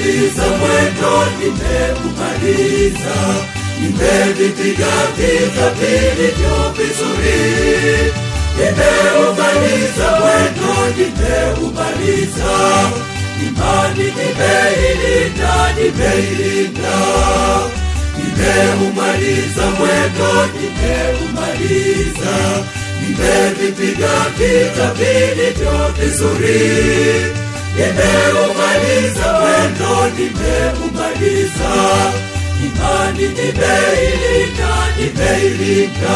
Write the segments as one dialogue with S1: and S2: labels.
S1: Nimeumaliza mwendo, nimeumaliza, nimevipiga vita vilivyo vizuri. Nimeumaliza mwendo, nimeumaliza, imani nimeilinda, nimeilinda. Nimeumaliza mwendo, nimeumaliza, nimevipiga vita vilivyo vizuri. Nimeumaliza mwendo, nimeumaliza, imani nimeilinda, nimeilinda.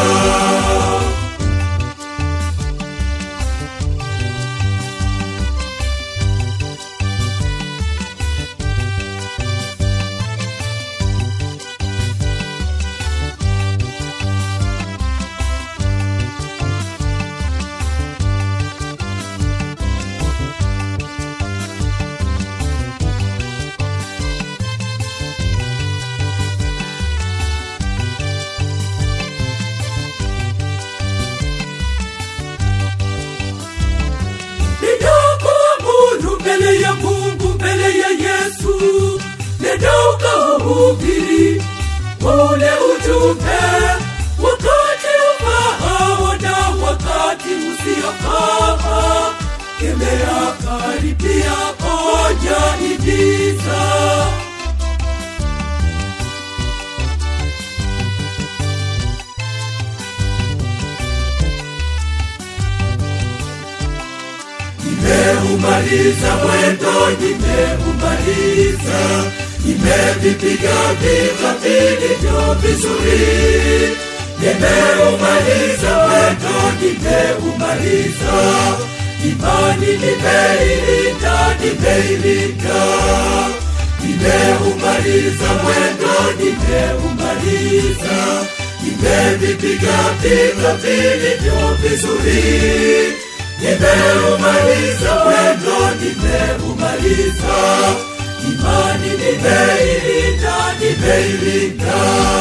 S1: Ninakuamuru mbele ya Mungu, mbele ya Yesu, nenda ukahubiri ule ujumbe, wakati ufaao na wakati usiofaa. Kemea, karipia, onya, himiza. Nimeumaliza mwendo, nimeumaliza, nimevipiga vita vilivyo vizuri. Nimeumaliza mwendo, nimeumaliza, imani nimeilinda, nimeilinda. Nimeumaliza mwendo, nimeumaliza, nimevipiga vita vilivyo vizuri. Nimeumaliza mwendo, nimeumaliza, imani nimeilinda, nimeilinda.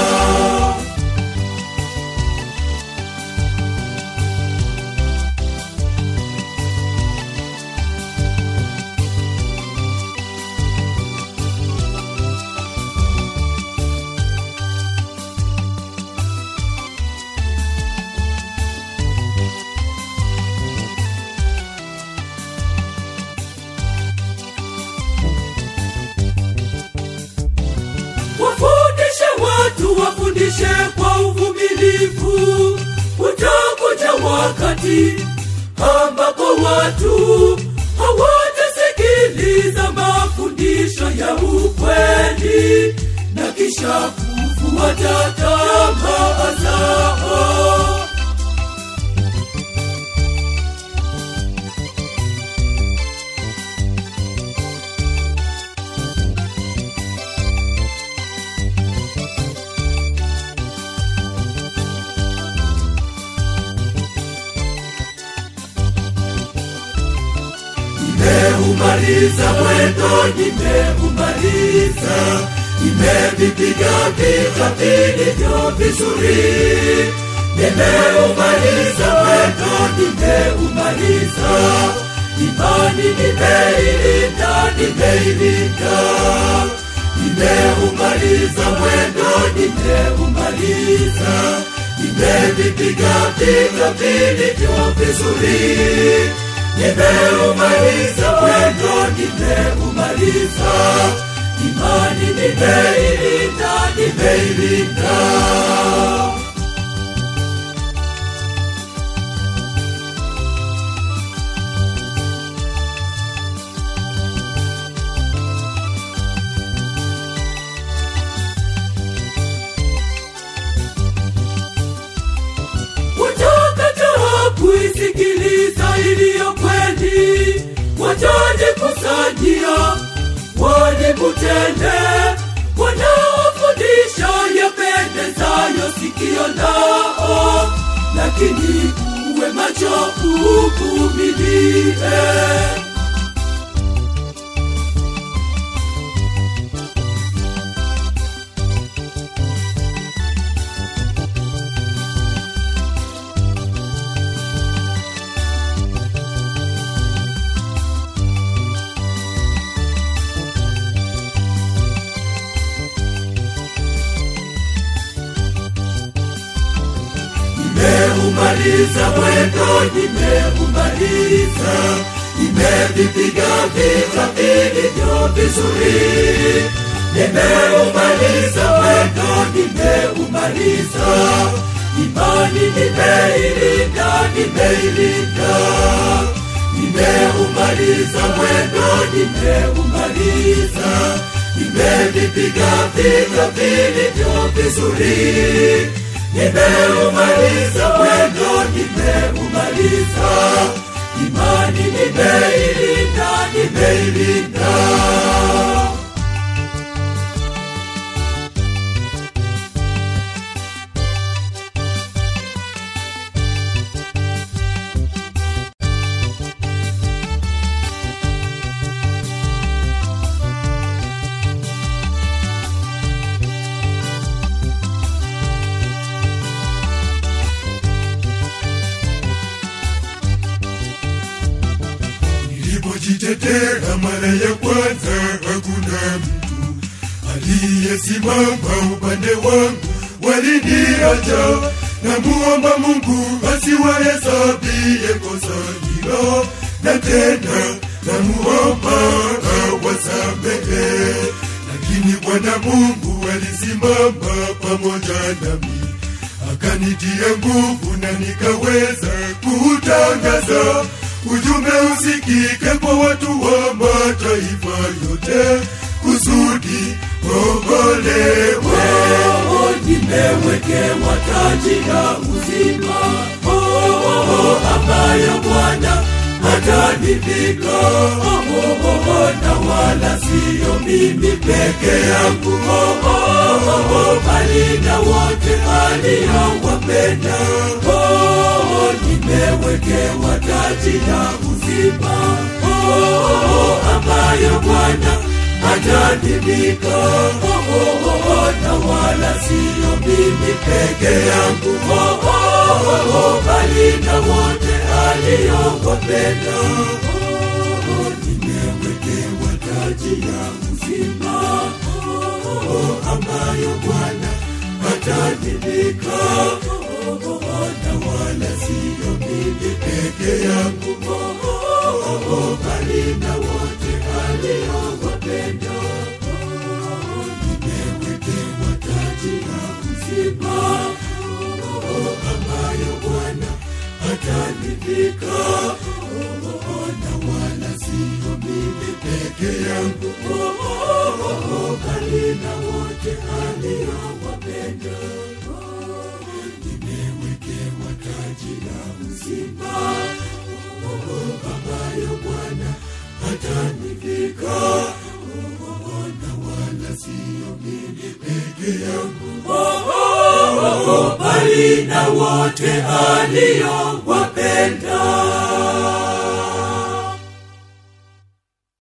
S1: Wafundishe watu, wafundishe kwa uvumilivu. Utakuja wakati ambapo watu hawatasikiliza mafundisho ya ukweli na kisha kufuata tamaa zao. Nimeumaliza mwendo, nimeumaliza, nimevipiga vita vilivyo vizuri. Nimeumaliza mwendo, nimeumaliza, imani nimeilinda, nimeilinda. Nimeumaliza mwendo, nimeumaliza, nimevipiga vita vilivyo vizuri. Nimeumaliza mwendo, nimeumaliza, imani nimeilinda, nimeilinda. Watakataa kuisikiliza iliyo kweli, watajikusanyia walikutende, wanaofundisha yapendezayo sikio lao, lakini uwe macho, uvumilie. nimeumaliza mwendo, nimeumaliza, nimevipiga vita vilivyo vizuri, nimeumaliza mwendo, nimeumaliza, imani nimeilinda, nimeilinda, nimeumaliza mwendo, nimeumaliza, nimevipiga vita vilivyo vizuri, nimeumaliza mwendo, nimeumaliza, imani nimeilinda, nimeilinda.
S2: Nilipojitetea mara ya kwanza, hakuna mtu aliyesimama upande wangu, waliniacha. Namuomba Mungu asiwahesabie kosa hilo, na tena namuomba awasamehe. Lakini Bwana Mungu alisimama pamoja nami akanitia nguvu na nikaweza kutangaza ujumbe usikike kwa watu wa mataifa yote kusudi waokolewe.
S1: Oh, nimewekewa taji la uzima oh, oh, oh, ambayo Bwana atanivika oh, oh, oh, na wala siyo mimi peke yangu oh, oh, oh, oh, bali na wote aliowapenda oh, oh, nimewekewa taji la uzima oh, oh, oh, ambayo Bwana atanivika oh, oh, oh, oh, na wala siyo mimi peke yangu oh, oh, oh, oh, bali na wote aliowapenda oh, oh, nimewekewa taji ya uzima oh, oh, oh, ambayo Bwana atanivika oh, oh, oh, na wala siyo mimi peke yangu oh, oh, oh, oh, bali na wote aliowapenda oh, nimewekewa taji ya uzima oh, oh, ambayo Bwana atanivika oh, oh, na wala siyo mimi peke yangu oh, oh, oh, oh, bali na wote aliowapenda oh, nimewekewa taji la uzima oh, oh, ambayo Bwana atanivika oh, oh, na wala siyo mimi peke yangu oh, oh, oh, oh, bali na wote aliowapenda